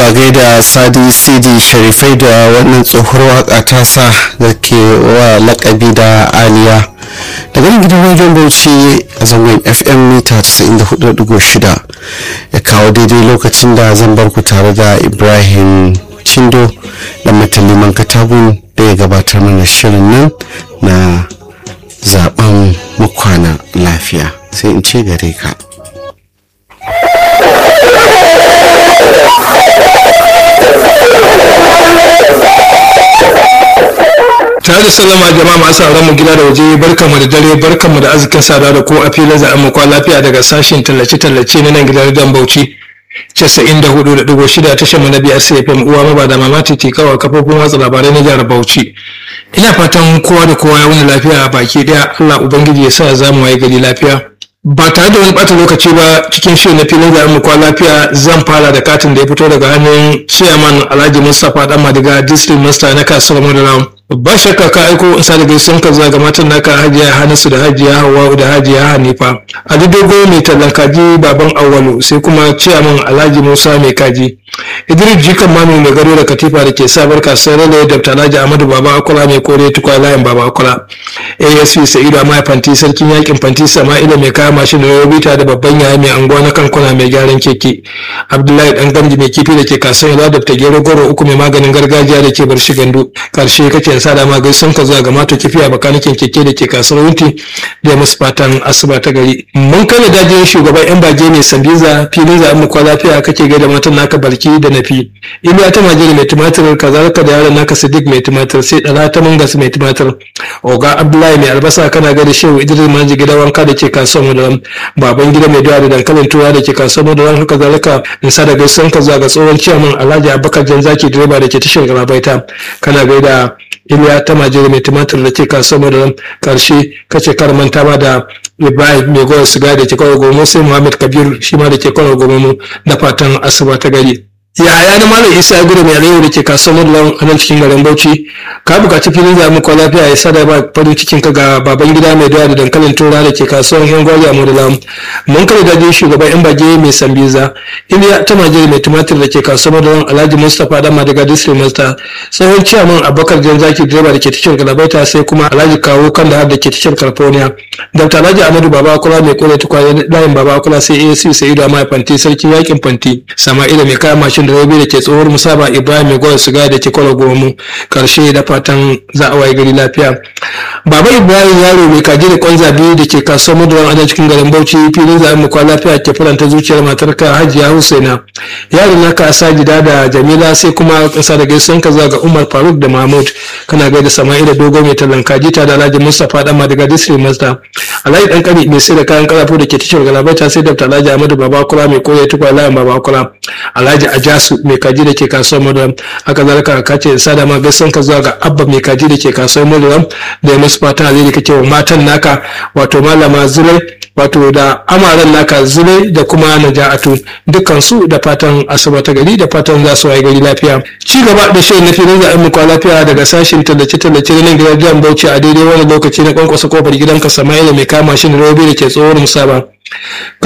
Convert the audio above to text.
a gaida sadi sidi sharifai da wannan tsohuwar waka tasa da ke wa lakabi da aliya daga nan gidan rediyon bauchi a zangon fm mita 94.6 ya kawo daidai lokacin da zan bar ku tare da ibrahim cindo da mataliman katagun da ya gabatar mana shirin nan na zaben mukwana lafiya sai in ce gare ka tare da sallama jama'a masu sauran mu gida da waje barkamu da dare barkamu da arzikin sada da ko a filin za'an mu kwa lafiya daga sashen tallace-tallace na nan gidan dan bauchi 94.6 tashar mu na biyar cfm uwa maba da mama titi kawai kafofin watsa labarai na jihar bauchi ina fatan kowa da kowa ya wuni lafiya a baki daya allah ubangiji ya sa za mu waye gari lafiya ba tare da wani bata lokaci ba cikin shirin na filin da mu kwa lafiya zan fara da katin da ya fito daga hannun chairman alhaji mustapha dan madiga district master na kasuwar modern ba shakka ka aiko in sa da gaisuwan ka zuwa ga matan naka hajiya hanasu da hajiya hawa da hajiya hanifa ali dogo mai tallan kaji baban awwalu sai kuma ciyaman alhaji musa mai kaji idris jikan mami mai gado da katifa da ke sabar kasuwar rale da alhaji ahmadu baba akula mai kore tukwa layin baba akula asp sa'idu amma fanti sarkin yakin fanti sama'ila mai kaya mashin da robita da babban yaya mai anguwa na kankuna mai gyaran keke abdullahi dan gamji mai kifi da ke kasuwar yada da gero goro uku mai maganin gargajiya da ke bar shi gandu karshe kake sa da ma gaisun ka zuwa ga mato kifi a bakanikin keke da ke kasuwar wunti da musu fatan asuba ta gari mun kai da dajin shugaban yan bage mai sambiza filin za mu kwa lafiya kake ga da matan naka barki da nafi iliya ta majiri mai tumatir kazalika da yaron naka sadiq mai tumatir sai dala ta mungas mai tumatir oga abdullahi mai albasa kana ga da shehu idris manji gida wanka da ke kasuwar madaran baban gida mai dawa da dankalin tura da ke kasuwar madaran haka zalika in sa da gaisun ka zuwa ga tsohon ciyaman alhaji abubakar janzaki direba da ke tashar garabaita kana gaida iliya ta majere mai tumatir da ke kasuwar da karshe kace kar manta ba da ibrahim mai goyon siga da ke kawai gomo sai muhammad kabiru shi ma da ke kawai gomo da fatan asuba ta gari yaya na malam isa gudu mai alayyau da ke kasuwar madalan a nan cikin garin bauchi ka bukaci filin da muku lafiya ya sada ba farin cikin ka ga baban gida mai dawa da dankalin tura da ke kasuwar yan gwari a madalan mun kare dajin shugaban yan bage mai sambiza iliya ta majere mai tumatir da ke kasuwar madalan alhaji mustapha dama daga district master tsohon ciyaman abubakar jan zaki direba da ke tashar galabaita sai kuma alhaji kawo kan da da ke tashar california dr alhaji amadu baba kula mai kore tukwaye layin baba kula sai ac sa'idu amma fanti sarkin yakin fanti sama'ila mai kaya mashin da rabi da ke tsohuwar musaba ibrahim mai gwada siga da ke kwallo gomu karshe da fatan za a waye gari lafiya baba ibrahim yaro mai kaji da kwanza biyu da ke kasuwar maduran adan cikin garin bauchi filin zaɓen mu kwa lafiya ke faranta zuciyar matarka hajiya husaina yaron naka sajida da jamila sai kuma kasa da gaisuwan ka zuwa ga umar faruk da mahmud kana gaida sama'ila dogo mai tallan kaji ta da alhaji mustapha dan madiga district master alhaji dan kani mai sai da kayan karafo da ke tashar galabaita sai da alhaji ahmadu babakula mai koya tukwa layin babakula alhaji ajasu mai kaji da ke kasuwar maduram haka zalika ka ce sada ma gaisan ka zuwa ga abba mai kaji da ke kasuwar maduram da ya musu fatan alheri kake wa matan naka wato malama zure wato da amaran naka zure da kuma naja'atu dukkan su da fatan asuba ta gari da fatan za su waye gari lafiya ci gaba da shirin na filin za'in mu kwa lafiya daga sashen tallace tallace na nan gidan jihar bauchi a daidai wani lokaci na kwankwasa kofar gidanka sama'ila mai kama shi da robi da ke tsohon musaba